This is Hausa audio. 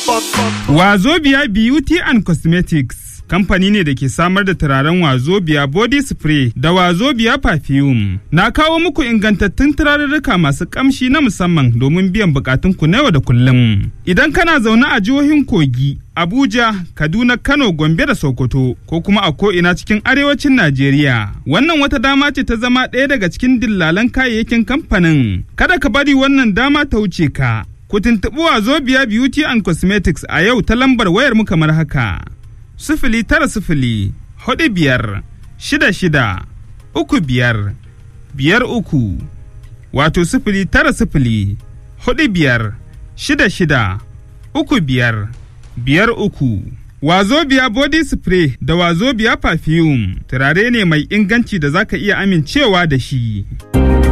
Wazobia Beauty and Cosmetics kamfani ne da ke samar da turaren Wazobia body spray da Wazobia perfume. Na kawo muku ingantattun turarurruka masu kamshi na musamman domin biyan bukatunku na yau da kullum. Idan kana zaune a jihohin Kogi, Abuja, Kaduna, Kano, Gombe da Sokoto ko kuma a ko'ina cikin arewacin Najeriya. Wannan wata dama ce ta zama ɗaya daga cikin dillalan kayayyakin kamfanin. Kada ka bari wannan dama ta wuce ka. Ku tuntuɓi Wazobia Beauty and Cosmetics a yau ta lambar wayar mu kamar haka. Sifili tara sifili, hudu biyar, shida shida, uku biyar, biyar uku, wato sifili tara sifili, hudu biyar, shida shida, uku biyar, biyar uku. Wazobia body spray da Wazobia perfume turare ne mai inganci da zaka iya amincewa da shi.